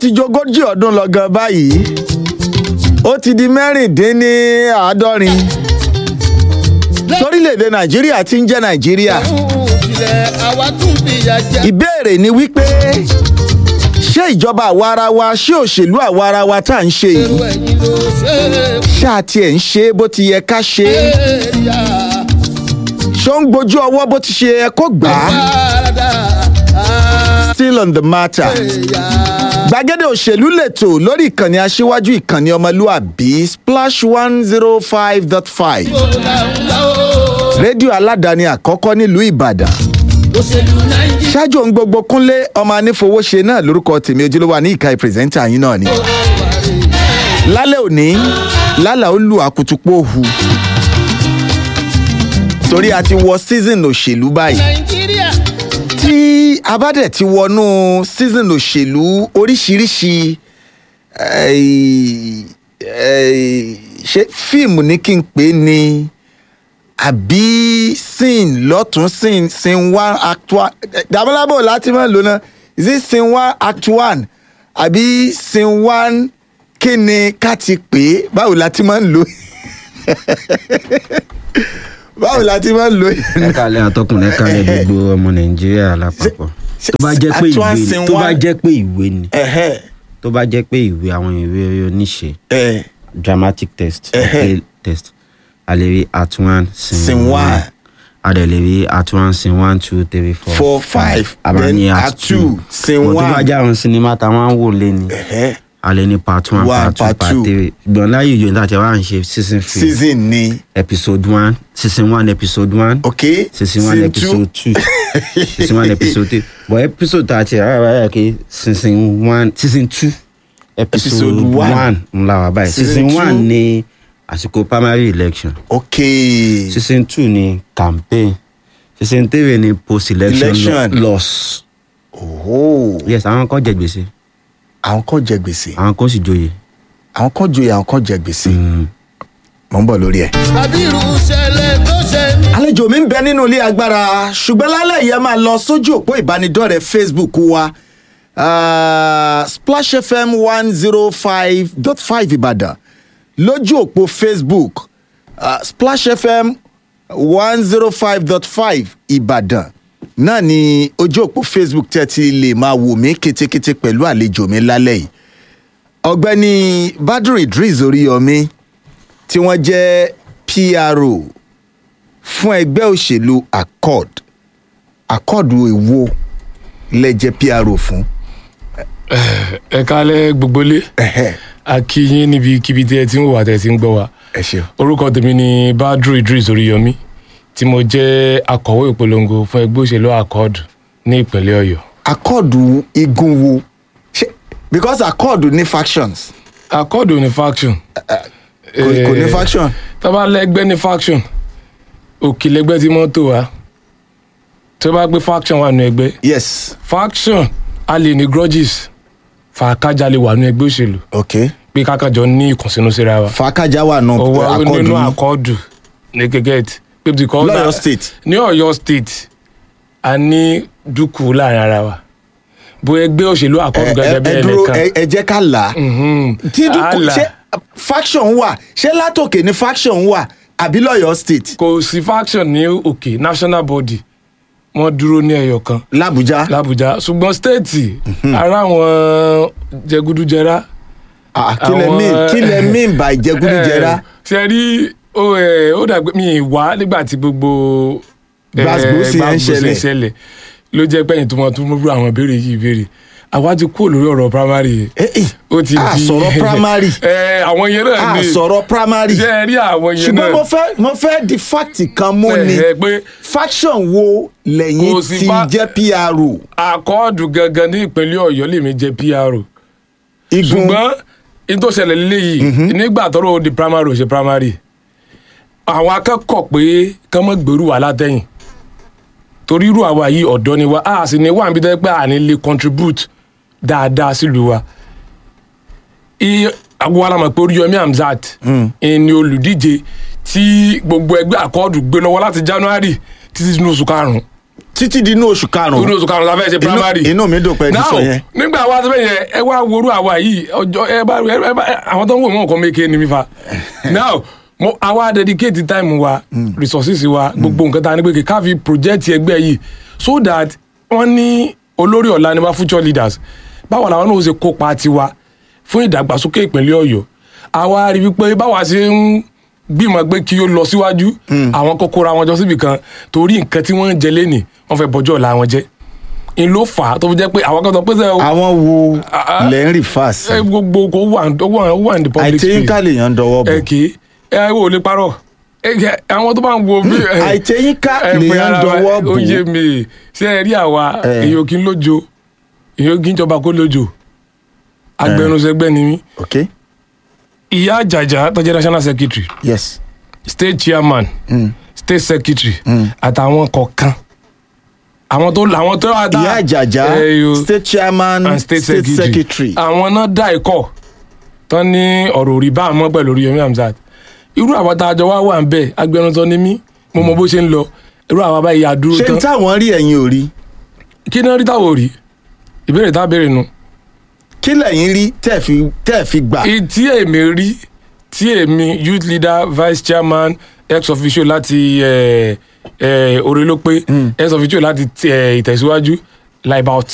ti jogójì ọdún lọ gan báyìí ó ti di mẹ́rìndínláàádọ́rin torílẹ̀-èdè nàìjíríà ti ń jẹ́ nàìjíríà ìfilẹ̀ àwa tún fìyà jẹ. ìbéèrè ni wípé ṣé ìjọba àwa ara wa ṣé òṣèlú àwa ara wa tá à ń ṣe èrò yìí ẹ̀yìn ló ṣe é ṣáà tiẹ̀ ń ṣe é bó ti yẹ ká ṣe é yá. ṣó ń gbójú ọwọ́ bó ti ṣe yẹ kó gbà á Parada, still on the matter. yá. gbàgede òṣèlú lẹ́tọ̀ lórí ìkànnì aṣíwájú ìkànnì ọmọlúàbí splash one zero five dot five rédíò aládàáni àkọ́kọ́ nílùú ìbàdàn òṣèlú nàìjíríà. ṣáájú ohun gbogbo kúnlé ọmọ anífowóṣe náà lórúkọ tèmi ojúlówó ní ìka ìpírẹsẹ́ńtà yín náà ni. lálẹ́ òní lálà ó lu àkùtùpọ̀ òhu torí a ti wọ season òṣèlú báyìí nàìjíríà. tí a bá dẹ̀ ti wọnú season òṣèlú oríṣiríṣi eh, eh, ṣé fíìmù ní kí n pè é ni àbí scene lọ́tún scene scene one act one dàbọ́lábọ̀ láti máa lò náà is it scene one act one àbí scene one kí ni ká ti pè é báwo la ti máa ń lò báwo la ti máa ń lò ẹ kálẹ̀ àtọkùnrin ẹ kálẹ̀ gbogbo ọmọ nàìjíríà lápapọ̀ tó bá jẹ́ pé ìwé ni tó bá jẹ́ pé ìwé ni Ẹ̀hẹ́, tó bá jẹ́ pé ìwé àwọn ìwé oníṣe ẹ̀, dramatic test Ẹ̀hẹ́. play test a lè rí at one Scene sin one. one a dẹ̀ lè rí at one sin one two three four four five a máa then ní act two scene But tó bá one jẹ́ àwọn sinimá táwọn ń wò lé ni Ẹ̀hẹ́, a lè ní part one One, part two part part two. three gbọ̀n láyé ìjọ nígbà tí wọ́n á ń ṣe season three season ni episode one season one episode one okay season one episode two season one episode two but episode thirty ara wa yà kí season one season two episode Episode one. one ńlá wa báyìí Season season two. one ní àsìkò primary election okay season two ní campaign season three ní post election Election. loss oh yes àwọn kan jẹ gbèsè àwọn kan jẹ gbèsè àwọn kan sì joyè àwọn kan joyè àwọn kan jẹ gbèsè mò ń bọ̀ lórí ẹ̀. àbí irú ìṣẹ̀lẹ̀ tó ṣe mí. àlejò mi ń bẹ nínú ilé agbára ṣùgbọ́n lálẹ́ yìí ẹ máa lọ sójú òpó ìbánidọ́rẹ̀ẹ́ facebook wa ah, splash fm one zero five dot five ìbàdàn lójú òpó facebook ah, splash fm one zero five dot five ìbàdàn náà ni ojú òpó facebook tẹ́ ti lè máa wò mí kétékété pẹ̀lú àlejò mi lálẹ́ yìí ọ̀gbẹ́ni badru idris oríyọmí tí wọ́n jẹ́ pro fún ẹgbẹ́ òṣèlú accord accord èwo lẹ́jẹ́ pro fún. ẹ kálẹ̀ gbogbo lé Ẹ̀hẹ́, a kí yín níbikíbi tí ẹ ti ń wò wá tẹ́ ẹ ti ń gbọ́ wa ẹ ṣeun. orúkọ tèmi ni badru idris oríyọmí tí mo jẹ́ akọ̀wé ìpolongo fún ẹgbẹ́ òṣèlú accord ní ìpínlẹ̀ ọ̀yọ́ accord igun wo ṣe because accord ní factions accord ò ní faction kò kò ní Eh, faction tó bá lẹ́gbẹ́ ní faction òkè lẹ́gbẹ́ tí mọ́tò wa tó bá gbé faction wà nù ẹgbẹ́ yes faction a lè ní grudges fàákájà lè wà nù ẹgbẹ́ òṣèlú ok pé kákàjọ ní ìkùnsínú síra wa fàákàjà wà nù ọwọ́ accord nínú ní àkọọ́dù ní gẹ́gẹ́t pé because lọ́yọ̀ state ní ọ̀yọ́ state a ní dúkù láàrin ara wa bó ẹgbẹ́ òṣèlú ẹ àkọ́dù ẹ- gẹ́gẹ́ ẹ bí dúró ẹnìkan ẹ ẹ jẹ́ ká là á Mhm. tí dúkù Àlà. ṣé faction wà ṣé látòkè ní faction wà àbí lọ́yọ̀ state kò sí faction ní òkè national body wọ́n dúró ní ẹyọ kan làbújá làbújá ṣùgbọ́n stéètì ara àwọn jẹgúdújẹrá Ah, kí lẹ àwọn- mean kí lẹ mean by jẹgúdújẹrá Eh, ṣe rí ó ẹ, ó dàgbé mi ì wá nígbà tí gbogbo eh, Gbàsgbòsì yẹn ń gbàsgbòsì ṣẹlẹ̀. ṣẹlẹ̀ ló jẹ́ pẹ́yìn tó mọ tó mú àwọn ìbéèrè yìí ìbéèrè àwa ti kúrò lórí ọ̀rọ̀ primary yìí Eh, eh, ó ti a di sọ̀rọ̀ primary ẹ àwọn yẹn náà a ni sọ̀rọ̀ primary ṣe ẹ rí àwọn yẹn ṣùgbọ́n náà mo fẹ́ mo fẹ́ di fact kan mú ni ẹ pé faction wo lẹ́yìn Kò sí ti fa- jẹ́ pro àkọọ́dù gangan ní ìpínlẹ̀ ọ̀yọ́ lèmi jẹ́ pro igun ṣùgbọ́n in tó ṣẹlẹ̀ léyìí nígbà tọ́rọ̀ ó di primary ò ṣe primary àwọn akẹ́kọ̀ọ́ pé kán mọ́ gbèrú wà látẹ̀yìn torí irú àwa yìí ọ̀dọ́ ni wa a sì ní wà níbi tẹ́ pé à ní lè contribute dáadáa sílùú wa iye àwọn alamọ̀ pé Oríyọmí Hamzat ni olùdíje tí gbogbo ẹgbẹ́ àkọọ́dù gbé lọ́wọ́ láti January títí inú oṣù karùn-ún títí di inú oṣù inú karùn-ún oṣù karùn-ún la fẹ́ ṣe Inú- primary inú mi dùn pé ẹ ti now sọ yẹn. nígbà àwa tó bẹ́ẹ̀ yẹn ẹ wá worú àwa yìí ọjọ́ ẹ bá ẹ bá àwọn tó ń wò wọ́n kọ́ méke ni mi fa now mo àwa dedicate time wa resources wa gbogbo nǹkan tá a ní pé ká fi project ẹgbẹ́ yìí so that wọ́n ní olórí ọ̀la ni wá future leaders báwo làwọn náà ó ṣe kópa tiwa fún ìdàgbàsókè ìpínlẹ̀ ọ̀yọ́ àwa rí wípé báwa ṣe ń gbìmọ̀ pé kí ó lọ síwájú àwọn kókóra wọn jọ síbì kan torí nǹkan tí wọ́n ń jẹ lẹ́nì wọ́n fẹ́ bọ́jọ́ ọ̀la wọn jẹ́ n ló fà á tó fi jẹ́ pé àwọn kan sọ pé sẹ́ àwọn wo Ah, lẹ́ ń rí fàásì ẹ gbogbo kò wà ó wà ó wà ní the public àìtẹ́yìnká space lèèyàn ń dọwọ́ bò ẹ kì í ẹ wò lè parọ́ ẹ kì í àwọn tó bá ń wo bí. ẹ, àìtẹ́yìnká ẹ, fún lèèyàn ń ara wa, dọwọ́ bò ó yé mi ṣé ẹ rí àwa Eh. èyí ò kí ń lójo èyí ò kí ń jọba kó lójo agbẹnusẹgbẹ ni mí ok ìyá àjàjà tó jẹ́ national secretary yes state chairman Mm. state secretary àtàwọn kọ̀ọ̀kan àwọn tó àwọn tó wà dá ìyá àjàjà Eh, yo, state chairman and state, secretary àwọn náà dá ẹ̀kọ́ tán ní ọ̀rọ̀ òrì bá àmọ́ pẹ̀lú Oríyọmí Hamzat irú àwọn tá a jọ wá wà ń bẹ̀ agbẹnusọ ni mí mo mọ bó ṣe ń lọ irú àwọn báyìí àdúró ṣé tán n táwọn rí ẹ̀yin ò rí kí ni wọ́n rí táwọn ò rí ìbéèrè tá a béèrè nu kí lẹ̀yin rí tẹ́ fi tẹ́ fi gbà Èyí tí èmi rí tí èmi youth leader vice chairman ex officio láti eh, eh, Orílópé ex officio láti eh, ìtẹ̀síwájú like about